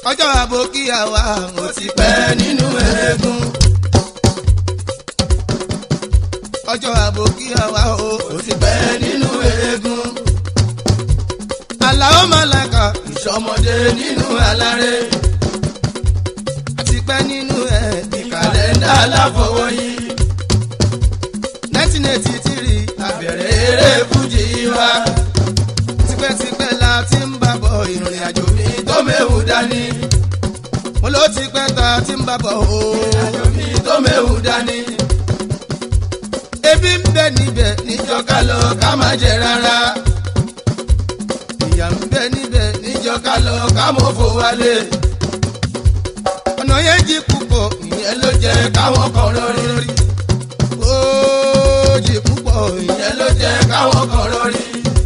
ọjọ́ àbókíyà wa ò ti pẹ́ nínú eégún. ọjọ́ àbókíyà wa ò ti pẹ́ nínú eégún. àlàó màlàkà ìṣọmọdé nínú aláré. àti pẹ́ nínú ẹ̀ ní kàlẹ́ndà aláfọwọ́yí. nineteen eighty three àbẹ̀rẹ̀ eré fújì wa. tipẹ́tipẹ́ la ti ń bá bọ̀ ìrìn àjò mi tó méwu dání. mo ló ti pẹ́ ta ti ń bá bọ̀ o. ìrìn àjò mi tó méwu dání. ebi ń bẹ níbẹ̀ níjọ́ ká lọ ká má jẹ rárá. ìyà ń bẹ níbẹ̀ níjọ́ ká lọ ká mọ̀ fò wálé. ọ̀nà yẹn jí púpọ̀ ìyẹn ló jẹ́ káwọn kan lórí rí. ó jí púpọ̀ ìyẹn ló jẹ́ káwọn kan lórí.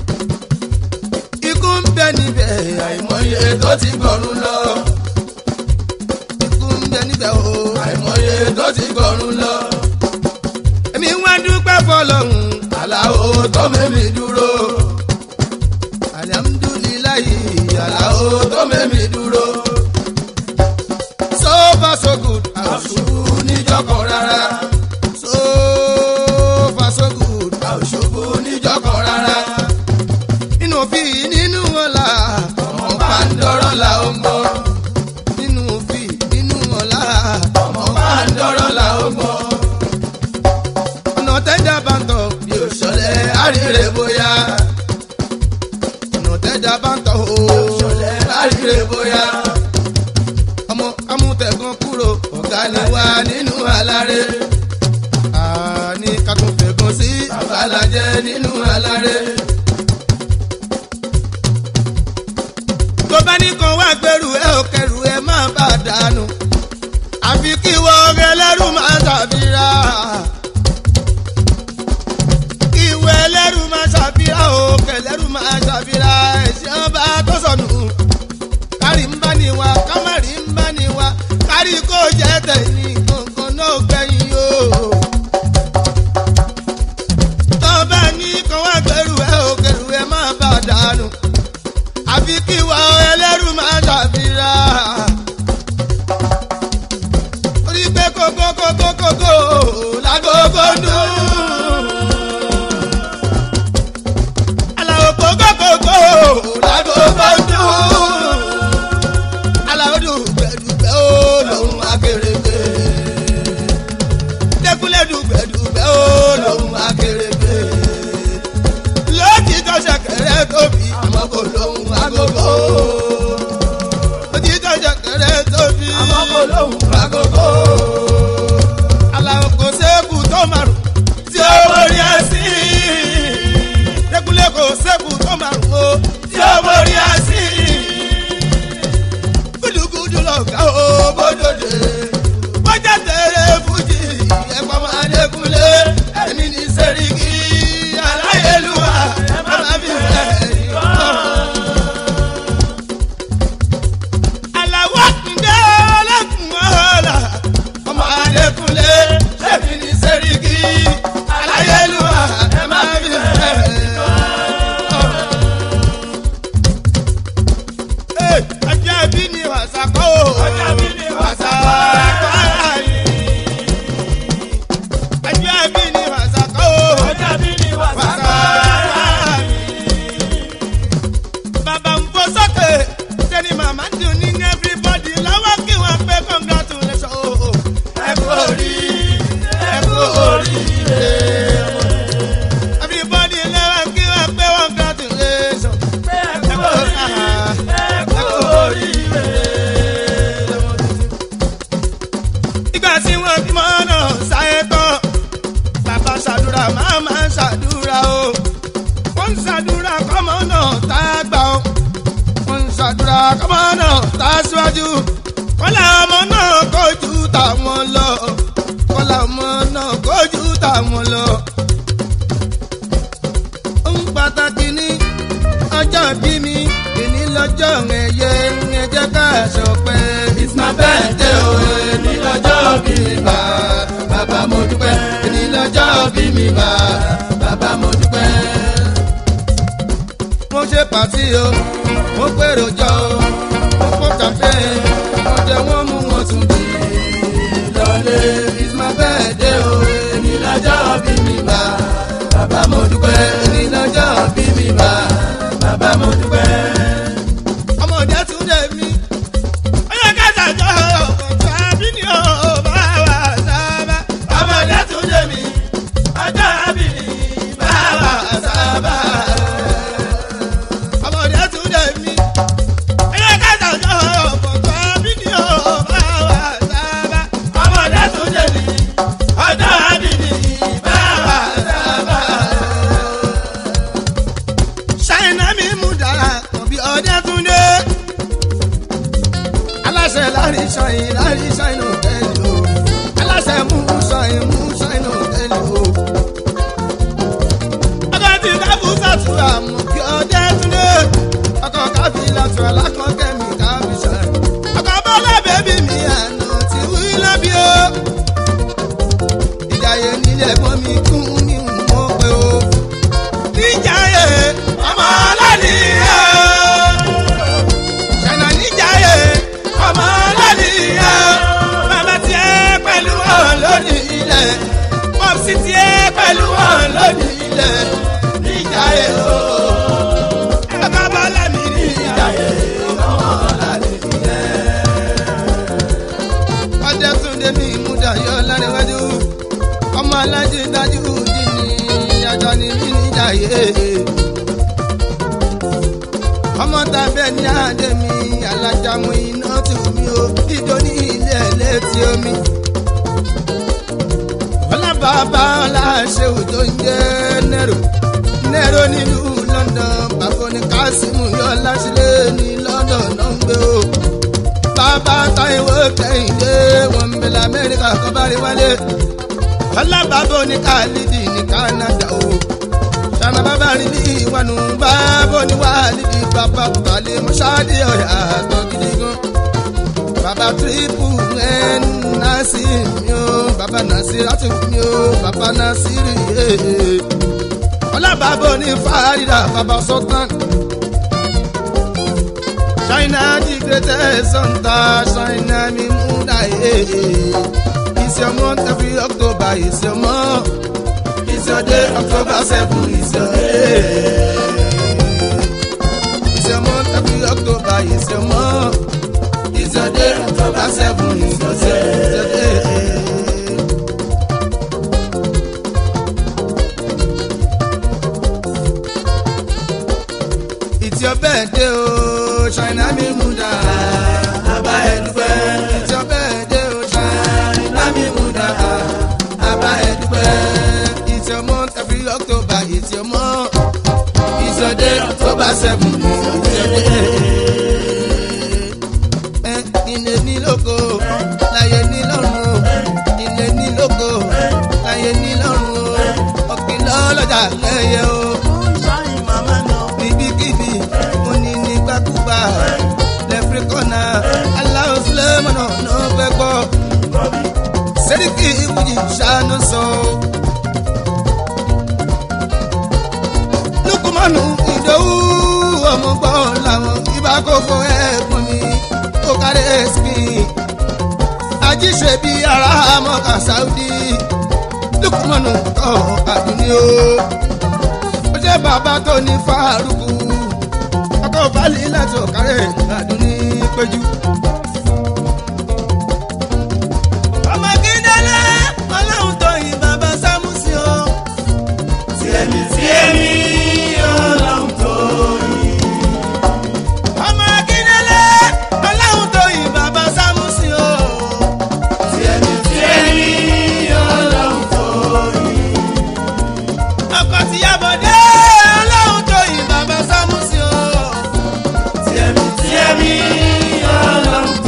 ikú ń bẹ níbẹ̀ àìmọye tó ti gbọ̀run lọ. ikú ń bẹ níbẹ̀ o àìmọye tó ti gbọ̀run lọ. èmi wá dúpẹ́ fọlọ́hún aláwo tó mẹ́mi dúró. alihamudulilayi aláwo tó mẹ́mi dúró. so far so good àṣùbù níjọkọ̀ rárá. so far so good àṣùbù níjọkọ̀ rárá. nínú òfin nínú ọ̀la ọmọ bá ń dọ́rọ̀ la ó ń gbọ́. nínú òfin nínú ọ̀la ọmọ bá ń dọ́rọ̀ la ó ń gbọ́. ọ̀nà tẹ́jà bá ń tọ̀ bí ó ṣọlẹ̀ àríre bóyá. ọ̀nà tẹ́jà bá ń tọ̀ ó ṣọlẹ̀ àríre bóyá. ọmọ amútẹ̀gàn kúrò ọ̀gá ni wá nínú aláré. àní ká tún fẹ̀gàn sí àbálàjẹ́ nínú aláré. tó bá ní kan wá gbẹrù ẹ ò kẹrù ẹ má bà dànù àfi kí wọ́n ẹlẹ́rù máa ṣàfihàn ìwé ẹlẹ́rù máa ṣàfihàn o kẹlẹ́rù máa ṣàfihàn ẹ̀sìn ọba tó sọnù kárí ń bá ní wa kámárì ń bá ní wa kárí kó jẹ́ tẹ̀yìn kankan náà gbẹ̀yìn o. tó bá ní kan wá gbẹrù ẹ ò kẹrù ẹ má bà dànù àfi kí wa ẹlẹ́rù máa ṣàfihàn. orí pé kókó kókó kókó lágógó dùn. aláwọ̀ kókó kókó lágógó dùn. aláwọ̀ dùgbẹ̀dùgbẹ̀ ó lòun akérèké. dẹ́kunlé dùgbẹ̀dùgbẹ̀ ó lòun akérèké lótìtọ́ ṣẹ̀kẹ̀rẹ̀ tóbi àmọ́ kò lóhùn agogo. lótìtọ́ ṣẹ̀kẹ̀rẹ̀ tóbi àmọ́ kò lóhùn agogo. aláwọ̀ kò sẹ́kù tó márùn tí ó borí ẹ̀sìn. dẹ́kunlé kò sẹ́kù tó márùn o tí ó borí ẹ̀sìn. gúdúgúdú lọ̀gá o bódòdè. bọ́jà tẹ̀lé fújì ẹ̀pọ̀ máa dẹ́kunlé ẹ̀mí ní sẹ́ríkì aláyélúwà ẹ̀ máa fi fẹ́ aláwọ̀ kúndé ọlọ́kùn ọ̀la ọmọ adékúnlé ṣẹ́bi ní sẹ́ríkì aláyélúwà ẹ̀ máa fi fẹ́ ọjọ́ bí ni wàsá kọ́ ò ọjọ́ bí ni wàsá kọ́ ara yìí ọjọ́ bí ni wàsá kọ́ ò ọjọ́ bí ni wàsá kọ́ ara yìí bàbá ń fò sókè sẹ́ni màmá dùn ní everybody lọ́wọ́ kí wọ́n pé congratulation o. ẹ kú orí ẹ kú oríire. everybody lọ́wọ́ kí wọ́n pé congratulation. ẹ kú oríire ẹ kú oríire. ìgbà tí wọ́n bímọ náà sáyé tán bàbá ṣàdúrà màmá ṣàdúrà o wọ́n ń ṣàdúrà kọ́mọ náà tá a gbà ó. wọ́n ń ṣàdúrà kọ́mọ náà tá a síwájú. kọ́lá ọmọ náà kojú táwọn lọ. kọ́lá ọmọ náà kojú táwọn lọ. ohun pàtàkì ní ọjọ́ bí mi èní lọ́jọ́ ẹ̀yẹ ẹ̀jẹ̀ ká ṣọpẹ́. it's my birthday o èní lọ́jọ́ bí mi bá bàbá mo dúpẹ́ èní lọ́jọ́ bí mi bá bàbá mo dúpẹ́ mo ṣe pàtí o mo pèrò jọ o mo pọ̀ kàfé jẹ wọ́n mú wọn tún di lọ́lé it's my birthday o èmi lọ́jọ́ bí mi bá bàbá mo dúpẹ́ èmi lọ́jọ́ bí mi bá bàbá mo dúpẹ́. ọmọdé tún dé mi ọyọ kẹta jọ ọkọ àbí ni ó bá wà sábà. ọmọdé tún dé mi ọjọ́ àbí ni bá wà sábà. ọmọdé tún dé mi ọyọ kẹta jọ ọkọ àbí ni ó bá wà sábà. ọmọdé tún dé mi ọjọ́ àbí ni bá wà sábà. ṣáínà mi mú dára kan bí ọdẹ tún dé aláṣẹ láàrin ṣáìn láàrin ṣáìn òtẹ́lì o aláṣẹ mú ṣáìn mú ṣáìn òtẹ́lì o. ọkọ tí káfù sàtúrà mú kí ọdẹ túnde ọkọ káfí látúrà lákọ̀ọ́kẹ́ mi káfí ṣáìn. ọkọ bọ́lá bẹ́bí mi àná ti wí lábí o. ìjàyè nílé ẹ̀gbọ́n mi kún mi mọ́ pé o. níjàyè ọmọ ọlọ́nìyàn ṣànà níjàyè ọmọ lọ́nìyà bàbá tiẹ̀ pẹ̀lú wọn lónìí ilẹ̀ pọ́psì tiẹ̀ pẹ̀lú wọn lónìí ilẹ̀ níjàyè o. ẹ̀ka bọ́lá mi níjàyè ọmọ lọ́nìyà. ọjọ́ túnde mi múdà yọ lárẹ́wájú ọmọ alájí dájú dì ní ajá ni mí níjàyè ọmọ tàbí ní àdé mi alájàmú iná tù mí o ìjọ ní ilé létí omi. ọlábàbà ọláṣẹ́wò tó ń jẹ́ nẹ́rò nẹ́rò nílùú London bàbá ní kásímù yọ láṣìlẹ̀ ní London náà ń gbé o. bàbá táìwò kẹ́hìndé wọn ń bẹ lamẹ́ríkà kọ́ bá rí wálé. ọlábàbà ní kálídì ní Canada o sana bàbá rí ní ìwànú bàbá oníwàlídì bàbá balẹ̀ mọ́ṣáàdì ọ̀yà àtọ̀ gidi gan. bàbá tírípù ẹ̀ násì mi ó bàbá násì láti mi ó bàbá násì rí yé. ọlábàbá oní fàárìdà bàbá sultan. China the greatest hunter China mi mú dà yé. It's your month every October it's your month. It's your day, October 7, it's your day. It's your month, every October, it's your month. It's your day, October 7, it's your day. It's your day. It's your birthday, oh, China mi muda. Aba ẹdúpẹ́. It's your birthday, oh, China mi muda. Aba ẹdúpẹ́. It's your month every October, it's your month. It's your day, October 7, it's your day. Ẹ ilé ní lóko, láyé ní lọ́run o. Ilé ní lóko, láyé ní lọ́run o. Ọ̀gbìn lọ́lọ́jà lẹ́yẹ o níbikíbi mo ní nígbàkúgbà lẹ́fíríkọ́nà aláwọ̀ sílẹ̀mọ̀nà ló fẹ́ gbọ́. sẹ́ríkì ìwúyì ṣàánú sọ. lukumanu ìdòwú ọmọ gbọ́ làwọn ibà kókó ẹ̀gbọ́n mi ó kárẹ́ spin. ajíṣe bí ara mọ́ka saudi lukumanu kọ́ àdúní o ó jẹ́ bàbá tó ní fàárùkù ọkọ̀ balì láti ọ̀kárẹ̀ àdúní péjú. ọmọ kíndélé ọlọ́run tó yin bàbá sámúsì o. tiẹ̀mí tiẹ̀mí ọlọ́run tó yin. ọmọ kíndélé ọlọ́run tó yin bàbá sámúsì o. tiẹ̀mí tiẹ̀mí ọlọ́run tó yin. ọkọ̀ tìyàbọ̀dé ọlọ́run tó yin bàbá sámúsì o. tiẹ̀mí tiẹ̀mí ọlọ́run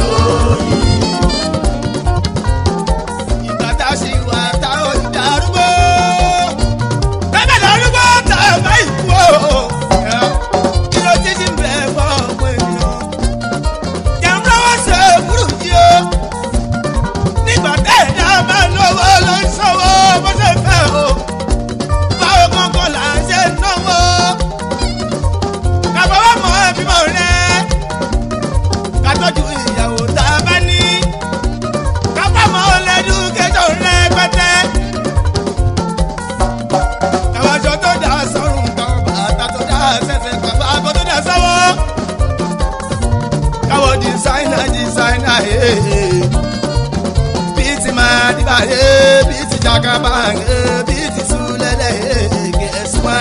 ee bíi ti máa dìbà yé bíi ti jagaba yé bíi ti sulẹ̀lẹ̀ yé gẹ̀ẹ́sì wá.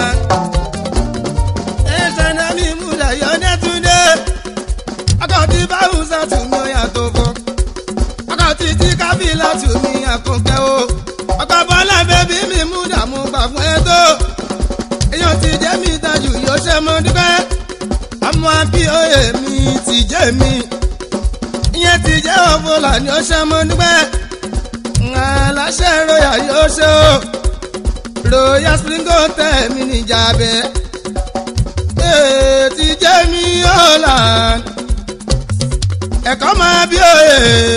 ẹ̀ṣẹ̀ náà mi múlẹ̀ yọ nẹ́túndé akọ̀tí báwùsà tù mí ó yàtọ̀ fọ́ akọ̀tí tí kábílà tù mí àkùnkẹ́ o ọkọ̀ bọ́lá bẹ́bí mi mú dààmú gbà fún ẹ tó èèyàn ti jẹ́ mi dájú yóò ṣe mọ́ dúpẹ́ àmọ́ bí òye mi ti jẹ́ mi ìyẹn ti jẹ́ ọ̀fọ̀là ni ó ṣe mọ́ dúpẹ́ aláṣẹ royal yóò ṣe o royal spring hotel mi níjà bẹ́ẹ̀ ti jẹ́ mi holland ẹ̀kọ́ máa bí òye.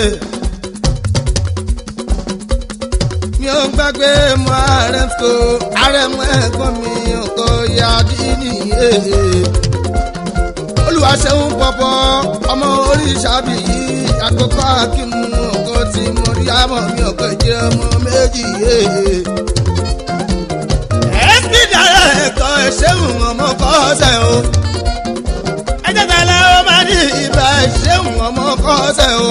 mi ò gbàgbé mu ààrẹ kò ààrẹ mu ẹ̀gbọ́n mi kò yá dín nìyé. olùwàṣẹ́hún pọ̀pọ̀ ọmọ oríṣàbí yìí àkókò akímù kò tí mo rí àmọ́ mi ò kò jẹ́ ọmọ méjì yé. ẹ̀ẹ́dì dára ẹ̀kọ́ ẹ̀ṣẹ̀hún ọmọ kọ́sẹ̀ o. ẹ̀jẹ̀ tẹ̀lé ó máa ní ibà ẹ̀ṣẹ̀hún ọmọ kọ́sẹ̀ o.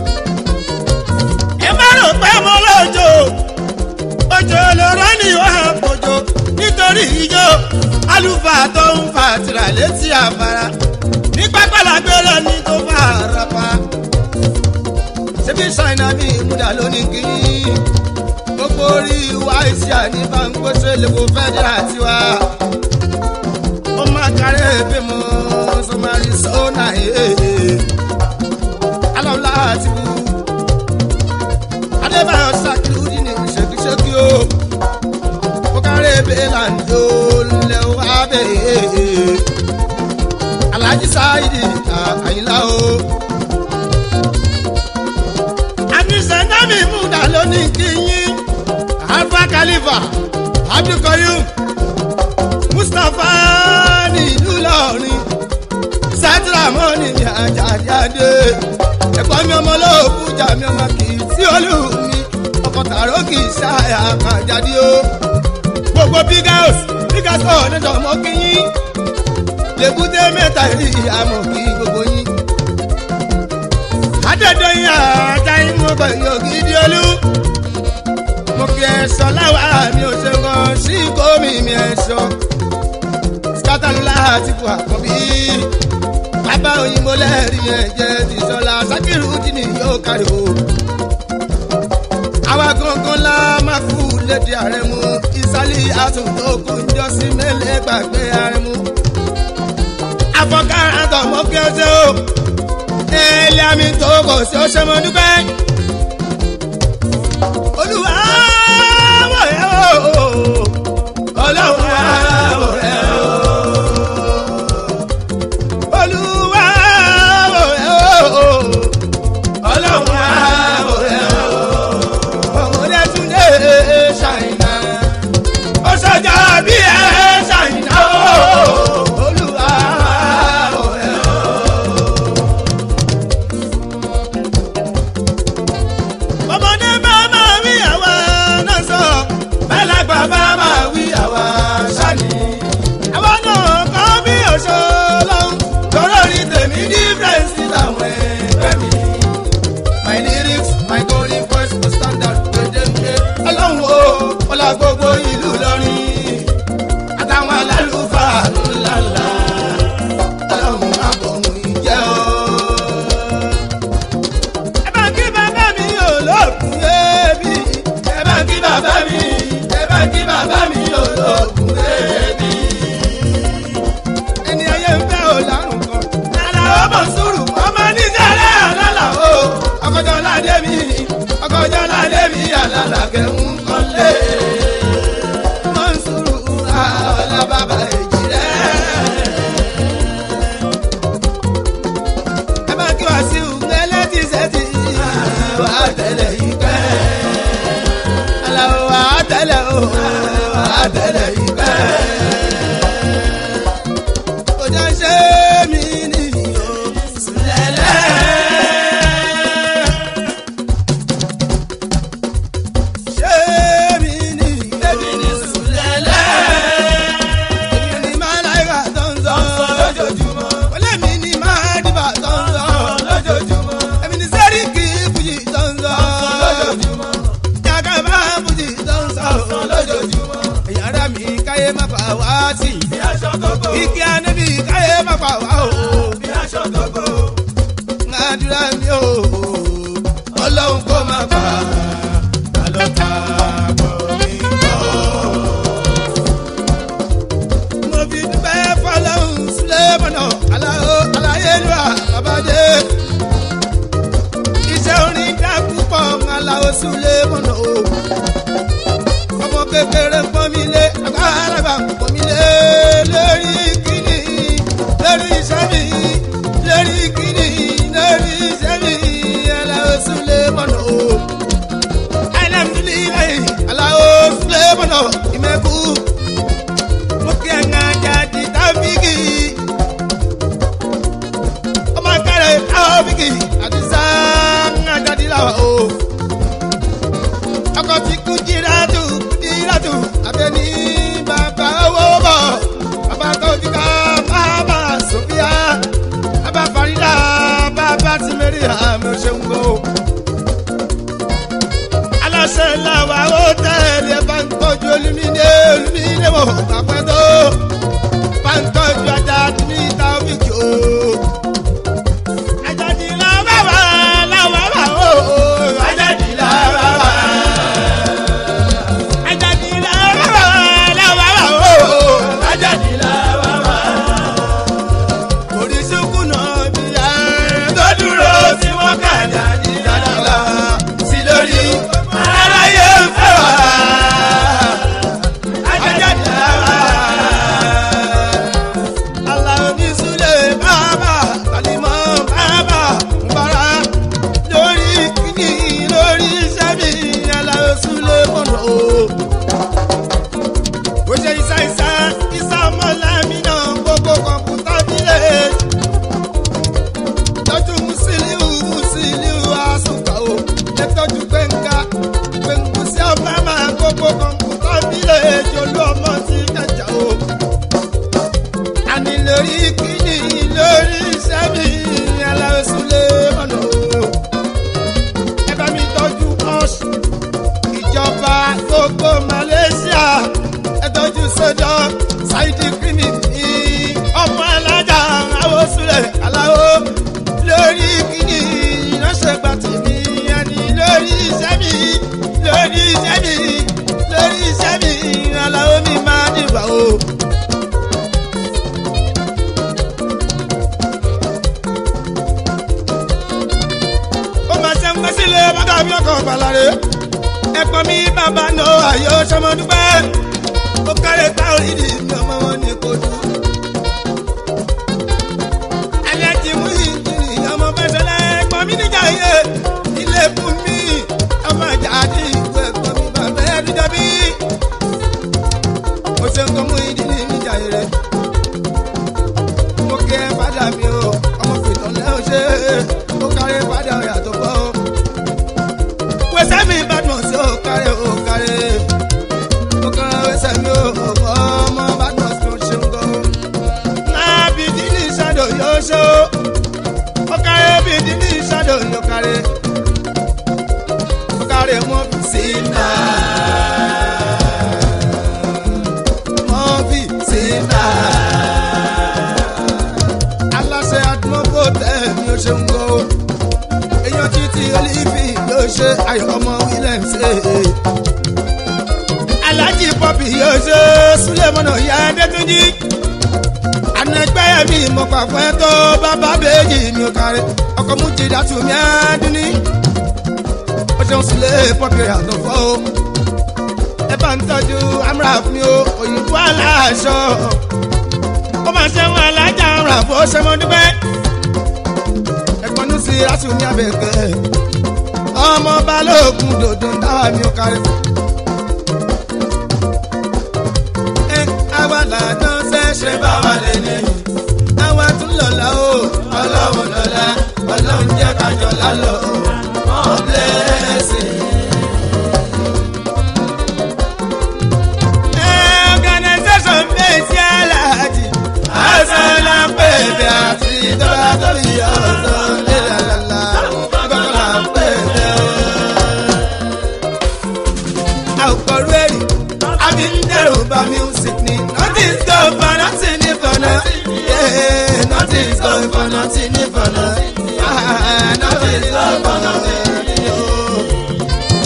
ẹ má rò pé mo lọ́jọ́ òjò lọ́rọ́ ni ó hàn kojú nítorí ijó àlùfáà tó ń fa tìrà létí àfàrà ní pápálàgbé lọ́ní tó fà rapa. ṣébí ṣáínà mi ìmúdà lónìí kí gbogbo orí wa ìsì àní báńkóṣe lèkó fẹ́dírà tiwa. ó máa kárí ebí mu sọmarí sọ́nà èèyàn alọ́lá àti wù adébáyọ̀ sakiru di ní ṣèkíṣèkí o ó kárẹ́ bẹ́ẹ̀là ń jó lẹ́ wá bẹ́ẹ̀ alhaji sáyidi àyìnlá o. àníṣẹ́ńdámì múdà lónìí kí yín alfa khalifa abdulkoyum mustapha ní ìlú lọrin sátìrámọ́nì ní àjàjáde ẹ̀gbọ́n mi ọmọ olóòkú jà mí ọmọ kì í sí olú mi ọkọ̀ tààrọ́ kì í ṣáà àkàjáde o gbogbo big house big house ọ̀ níjọ́ mọ́ kí yín lèbúté mẹ́ta rí àmọ̀ kí gbogbo yín. Adédọ́yìn àjà yín mo bẹ̀ yóò gidi olú. Mo kí ẹ sọ láwa mi ò ṣe kan sí gómi mi ẹ sọ. Sátánulá àti bu àkọ́bí. Bàbá òyìnbó lẹ́rìí yẹn jẹ́ ti sọ́la. Sákìrù jìnnì yóò kárí o. Àwa gangan la máa kú lédè ààrẹ mu. Ìsálí àtúntò kò ń jọ sí mẹ́lẹ́ gbàgbé ààrẹ mu afọkàrà tọmọ kí o ṣe o ẹlẹ́ àmì tó kò sí o ṣe mọ dúpẹ́. olúwa wọ̀ ẹ́ o ọlọ́run wọ̀ ẹ́ o olúwa wọ̀ ẹ́ o ọlọ́run wọ̀ ẹ́ o ọmọdé tún dé ṣàìná ó ṣọjà bí ẹ ṣàìná o. Olúwa wọ̀ ẹ́ o. àlọ́ta bọ̀ mí kọ́. mo fi dúpẹ́ fọlọ́hún sílẹ̀ mọ́nà aláwo aláyélúwà babadé. iṣẹ́ orin dá púpọ̀ aláwo sílẹ̀ mọ́nà o. ọmọ kékeré pọ́n mi lé agbára pọ́n mi lé lórí kíní lórí iṣẹ́ mi lórí kíní lórí iṣẹ́ mi aláwo sílẹ̀ mọ́nà o. alhamdulilayi aláwo sílẹ̀ mọ́nà ìmẹ̀kú muke nga jadi tafiki ọmọ kẹrẹ tafiki àti sanga jadi lawa o ọkọ ti kú jiratu jiratu abẹni bàbá owó bọ bàbá tóbi ká bàbá sofia bàbá farida bàbá tìmẹrì àmì òṣèǹgbò aláṣẹ làwà ó tẹ̀lé báńkọ́jú olùmíní olùmíní wò pàpẹ́ tó báńkọ́jú ajá ní táwíkì o. Àjàdí làwà wà làwà wà o. Àjàdí làwà wà. Àjàdí làwà wà làwà wà o. Àjàdí làwà wà. Oríṣiríkù náà bí i tó dúró tí wọ́n kà jáde dáadáa sí lórí aráyé ń fẹ́ wá. Àjàdí làwà. Aláwo ní Súlẹ̀ bàbá, Àlìmọ́ bàbá, Mbàrà lórí kíní lórí iṣẹ́ mi, Aláwo Súlẹ̀ mọ̀nà o. Ó ṣe ìsá ìsá, ìsá ọmọlámi náà gbogbo kọ̀ǹpútà bílẹ̀. Tọ́jú Musiliu Musiliu Asuka o. Ẹ tọ́jú Gbẹ̀ngà Gbẹ̀ngù sí Ọbámà gbogbo kọ̀ǹpútà bílẹ̀. Jolú ọmọ ti kẹjà o àní lórí kíni lórí iṣẹ́ mi aláwọ̀sùlẹ̀ mọ̀nà o. ẹ bá mi tọ́jú ọ̀ṣù ìjọba gbogbo malaysia ẹ tọ́jú sọ́jọ́ ṣáìdì kírìmì ní ọmọ alájà àwòsùlẹ̀ aláwọ̀ lórí kíni ìránṣẹ́ gba tèmi àní lórí iṣẹ́ mi lórí iṣẹ́ mi lórí iṣẹ́ mi aláwọ̀ mi máa dìbò o. ó máa ṣe ń gbé sílé bàtà bí ọkọ̀ balare. ẹ̀pọ̀n mi bàbá nà ayọ̀ sọmọdúpẹ́. ó kárẹ̀ tá orídì mi ọmọ wọn ní kojú. ẹ̀yẹ ti mú ìdílé ọmọ fẹsẹ̀lẹ̀ ẹ̀pọ̀n mi níjà yé. ilé fún mi ọmọ ìjà àti ìlú ẹ̀pọ̀n mi bàbá ẹ̀ dídọ́ bí. ó ṣe ń kọ́ mú ìdílé níjà yé rẹ̀. mo kí ẹ padà mi o ọmọ fìtàn lẹ́hìn ṣe é ó kárẹ̀ padà yàtọ̀ pọ̀ o. wẹ́sẹ̀ mi Badmus ó kárẹ̀ ó kárẹ̀ ó kárẹ̀ wẹ́sẹ̀ mi ó ọmọ Badmus ló ṣe ń gọ́. náà bìdí ní ìṣàdó yóò ṣe ó ó kárẹ̀ bìdí ní ìṣàdó yóò kárẹ̀ ó kárẹ̀ mọ́ fi sí náà. mọ́ fi sí náà aláṣẹ àdúgbò tẹ̀mí ó ṣe ń gbó. èèyàn títí olífì yóò ṣe ayọ̀ ọmọ william ṣe. aláàjì pọ́pì yóò ṣe súlẹ̀mọ́nà ìyá adétúnjì. anẹgbẹ́ mi mọ̀ pàfẹ́ tó bàbá bèjì mi ò kárí. ọkọ̀ mú ti dàtú mi àdúní. ó ṣeun sílẹ̀ pọ́pì àtọ̀fọ́ o. ẹ bá ń tọ́jú amúra fún mi o òyìnbó aláṣọ ó máa ṣe wọn alájà ọ̀rọ̀ àbò ṣẹmọdúpẹ́. ẹ̀gbọ́n ní sí rásùmí abẹ́kẹ́ ọmọ balógun dòdò ń dáwà mí ó kárí. ẹ àwa làdán ṣe ṣe bá wà lẹ́yìn àwa tún lọ́la o ọlọ́run lọ́la ọlọ́run jẹ́ kájọ lálọ́ ọ̀ blessing. Organisation base yálàjì, àṣàlà pèbè àti ìjọba tóbi ọ̀sán lélàlálà, gbọ́kànlá pèbè o. Àwòkọ̀rú ẹ̀rì, àbí ń dẹ̀rù bá music ni, nothing is going for nothing ní fọ̀nà. Yeah, nothing is going for nothing ní fọ̀nà. Ah, Nothing is going for nothing ní o.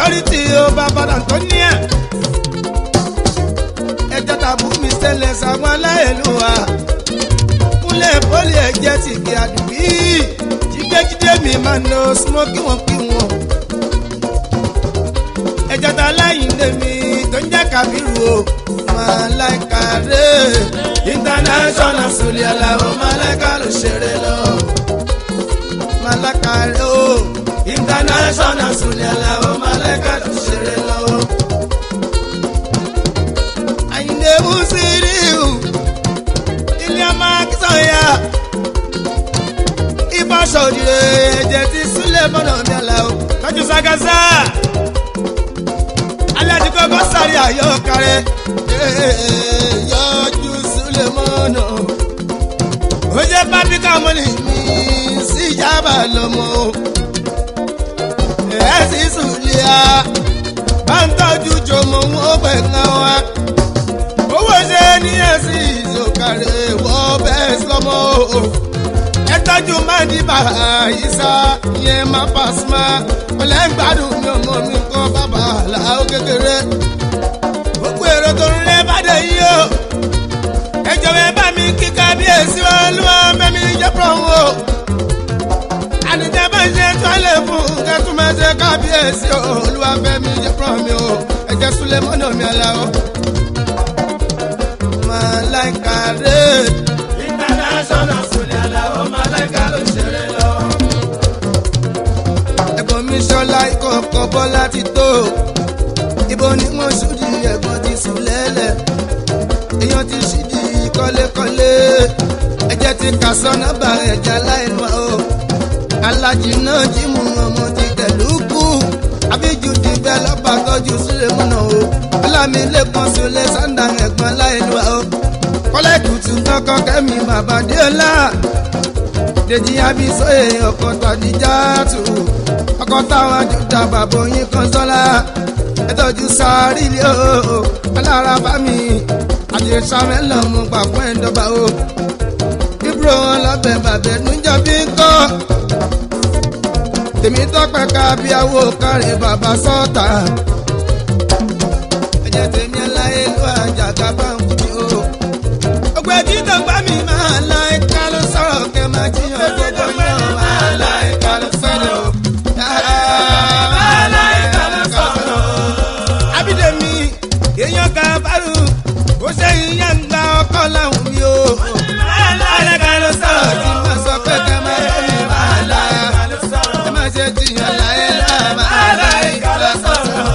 authority ó bàbá Antonia ẹjọ́ tàbí mi ṣẹlẹ̀ sàwọn aláìlúwa kúnlẹ̀ pọ́lì ẹ̀jẹ̀ ti kí àdùbí jíjẹ́jíjẹ́ mi máa ń lo smoky wọn kí wọn. ẹjọ́ ta láyìnlé mi tó ń jẹ́ kábírù o màláìka rè international sọlẹ̀ aláwọ̀ màláìka ló ṣeré lọ. màláìka rè o international sọlẹ̀ aláwọ̀ màláìka ló ṣeré lọ. àyìnlé musiriu ilé ọmọ akínsọ̀yà ìbáṣọ̀dìrè ẹ̀jẹ̀ ti súlẹ̀ mọ́nà mi àlà o tọ́jú sagasa alẹ́ ti kọ́kọ́ sáré àyọkàrẹ́ yọjú súlẹ̀ mọ́nà ó jẹ́ pápíkà mọ́nì mi sí ìjábà lọ́mọ ẹ̀ sì súlẹ̀ à bá ń tọ́jú jọmọ wọn pẹ̀ ń wá owó ṣe ní ẹ̀sìn ìzòkàrẹ̀ wọ́ bẹ́ẹ̀ sọmọ o ẹ tọ́jú máa di bàrà ìsá yẹn máa pàṣímà ọ̀lẹ́ ń gbádùn mi ọmọ mi kọ́ bàbá làwọn kékeré gbogbo èrò tó ń lé bàdé yìí o ẹ jọ̀wọ́ ẹ bá mi kí kábíyèsí olúwa mẹ́mi jẹ́ pọ̀ o ànìjẹ́ bá ń ṣe tọ́lẹ̀ fún kẹ́tù máa ṣe kábíyèsí olúwa mẹ́mi jẹ́ pọ̀ mi o ẹ jẹ́ súlẹ̀ mọ́nà mi àlà o malaika re. international sọlẹ̀ aláwọ̀ malaika ló ṣeré lọ. ẹ̀gbọ́n mi ṣọlá ìkọ̀kọ̀ bọ́lá ti tó. ibo ni wọ́n ṣùdí ẹ̀gbọ́n ti sùn lẹ́lẹ̀. èèyàn ti ṣìdí kọ́lékọ́lé. ẹ̀jẹ̀ ti kà sọ́nà bá ẹ̀jẹ̀ láìnú o. alájì náà jí mu ọmọ ti tẹ̀lú kú. àbíjú ti bẹ́ lọ́ba tọ́jú sílẹ̀ múnà o. ọlámilẹ́kùn sílẹ̀ sàǹdà ẹ̀gbọ́n láìnú o kọ́lá ètùtù kankan kẹ́mi bàbá déọlá dèjì abisoye ọkọ̀ tàdíjà tù ọkọ̀ táwọn àjùdà bàbá oyin kan sọ́lá ẹ̀tọ́jú sáré ilé o alára bá mi àdìsá mẹ́lọ̀ mú pàpọ̀ ẹ̀dọ́gba o ibro wọn lọ́bẹ̀ bàbẹ̀ nújọ́ bí ń kọ́ tèmi tọ́pẹ́ ká bí awo kárẹ̀ bàbá sọ́ọ̀tà ẹ̀jẹ̀ tèmi ẹláyé ló àjàgà bá ń kú o ọgbẹ́ títọ́ gbá mi máa la ẹ̀ka ló sọ̀rọ̀ kẹ́ máa jiyàn gbogbo yàn máa la ẹ̀ka ló sọ̀rọ̀ o. máa la ẹ̀ka ló sọ̀rọ̀ o. Abídèmí èèyàn kan bárù ó ṣe ìyá ń gba ọkọ láwùn mi o. máa la ẹ̀ka ló sọ̀rọ̀ tí mo sọ pé kẹ́ máa yẹ mi máa la ẹ̀ka ló sọ̀rọ̀. ẹ má ṣe jiyàn láyé lá máa la ẹ̀ka ló sọ̀rọ̀ o.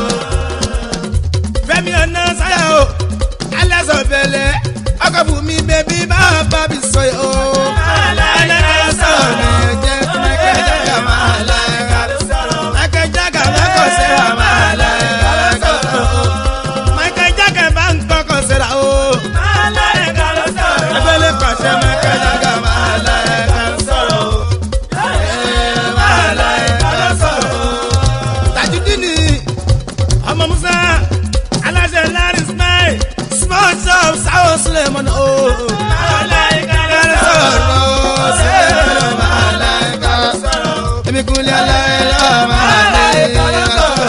Fẹ́mi ọ̀nà sáyà o alẹ́ sọ bẹ̀lẹ̀ ọkọ̀ bù mí bẹ́bí bá bá mi sọ yìí o. Alága sọ̀rọ̀ mi jẹ́ Michael Jaga máa la ẹ̀ka ló sọ̀rọ̀. Michael Jaga bá kọ̀ sẹ́ra máa la ẹ̀ka ló sọ̀rọ̀. Michael Jaga bá ń kọ́kọ̀ sẹ́ra o. Máa la ẹ̀ka ló sọ̀rọ̀. Abẹ́lé pàṣẹ Michael Jaga máa la ẹ̀ka ló sọ̀rọ̀. Máa la ẹ̀ka ló sọ̀rọ̀. Tajudini ọmọ Musa aláṣẹ Larry Smile small shop sáwọ́ sílẹ̀ mọ́nà o. Màláìka ló sọ̀rọ̀ sílẹ̀ màláìka ló sọ̀rọ̀. Èmi kúnlẹ̀ aláìlá màláìka ló sọ̀rọ̀.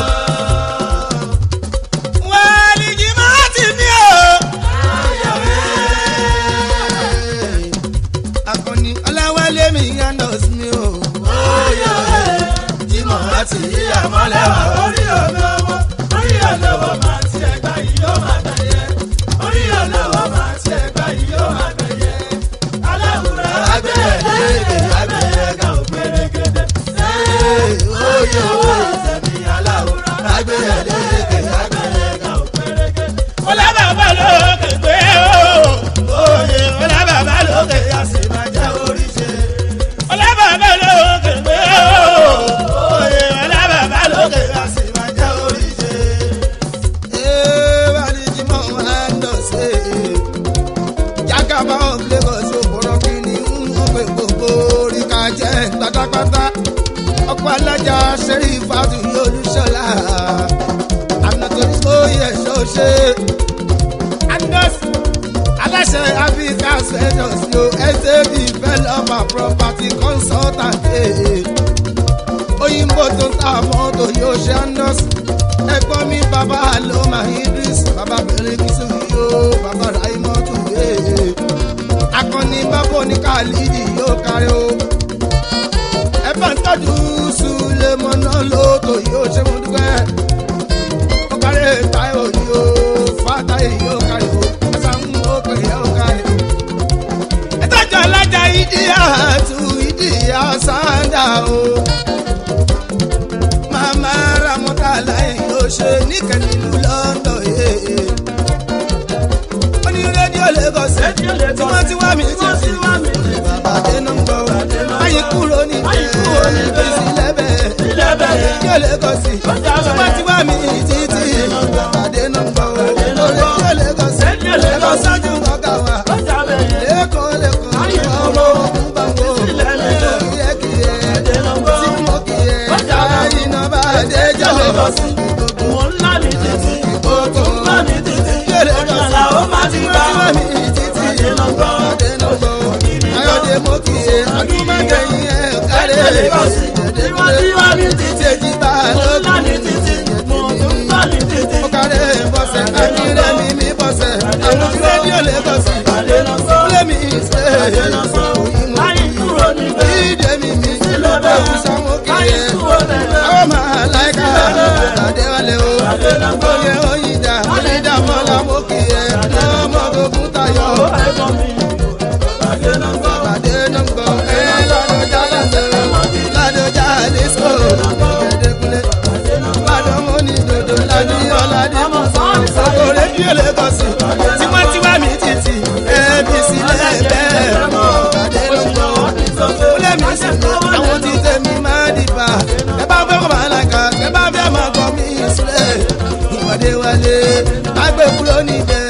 Wàlí jìmọ̀ ti mí o. Akọni Ọláwálé mi yándos mi o. Jìmọ̀ àti yíyá mọ́lẹ̀ wà orí olówó. Orí olówó máa ti ẹ̀gbá yìí yóò máa tẹ̀yẹ. Orí olówó máa ti ẹ̀gbá yìí yóò máa tẹ̀yẹ. Aláwùrọ̀ agbẹ̀yẹ̀dẹ̀ agbẹ̀yẹ̀gà ògbérégédé. Oyè owó ìsẹ̀mí aláwùrọ̀ agbẹ̀yẹ̀dẹ̀ agbẹ̀yẹ̀gà ògbérégédé. Ọlábàbà lókè gbé o. Oyè ọlábàbà lókè àṣìbàjẹ́ oríṣi. Ọlábàbà lókè gbé o. Oyè ọlábàbà lókè àṣìbàjẹ́ oríṣi jákàbá of Lagos òpòrò kìíní ń pè gbogbo oríkà jẹ́ pátápátá ọkọ̀ alájà ṣẹ́rí ìfàtú olùṣọ́lá ànàtòrí sóyè ṣọ́ṣe andos aláṣẹ africa spectors yo sab developer property consultant òyìnbó tó ń ta mọ́tò yóò ṣe anọ́sì ẹ̀gbọ́n mi bàbá ló máa idris bàbá bẹ̀rẹ̀ kìsùn yóò bàbá raimọ́tò yéé akọni bàbá oníkàlídì yóò kárí o ẹ bá ń tọ́jú sulemọ́nà lóòótọ́ yóò ṣe mú dúpẹ́ ó kárí táyọ̀ yóò fàtáyì yóò kárí o ẹ̀sán ó pè é ó kárí o ẹ̀tọ́jú alájà ìdíyà tù ìdíyà sáńdà o màmá ramọ́tàlá yóò ṣe níkànnì ìlú london yéé ó ní rédíò lagos tí wọ́n ti wá mi títí bàbá dénú ń gbọ́ ayé kúrò ní bẹ́ẹ̀ sí lẹ́bẹ̀ rédíò lagos tí wọ́n ti wá mi títí bàbá dénú ń gbọ́ rédíò lagos lagos ṣáájú ọ̀gá wa lẹ́kọ̀ọ́ lẹ́kọ̀ọ́ ọmọ ogun bàbá kíyẹ́kíyẹ́ tí mo kíyẹ́ ayé náà bá dé jẹ́ lagos ìkókó yẹlẹ lọ sí mi títí ayọ̀dẹ mo kì í adúmọ̀kẹ́yìn ẹ̀ kárẹ̀ ẹ̀ẹ́dẹ́gbẹ́ títí èjì bá lókun mo kárẹ̀ bọ́sẹ̀ akíndé mi mi bọ́sẹ̀ àwọn rédíò lẹ́kọ̀sì kúlẹ̀ mi ṣe ìdè mi mi ẹ̀wùsàn mo kì í àwọn máa láìka àdéwálé o oyè oyinda oyinda mọ́lá mo kì í ọmọ tó kún tayọ. Bàdé náà gbọ́ ẹ lọ́dọ̀jà lásẹ̀ ládọ̀jà lẹ́sọ̀ ẹ̀ẹ́dẹ́gbẹ́lẹ́. Bàdó mo ní dòdò ládì ọ̀làdì sọ̀kò rédíò lẹ́kọ̀sì tiwantiwa mi títì ẹ̀ẹ́bí sílẹ̀ bẹ́ẹ̀. Bàdé náà gbọ́ kúlẹ̀ mi sì ní àwọn tí tẹ̀mí máa dìbà. Ẹ bá fẹ́ kọ́ máa làkà ẹ bá fẹ́ máa gbọ́ mi sílẹ̀. Ìpàdé wálé agbẹ́kúrò níbẹ̀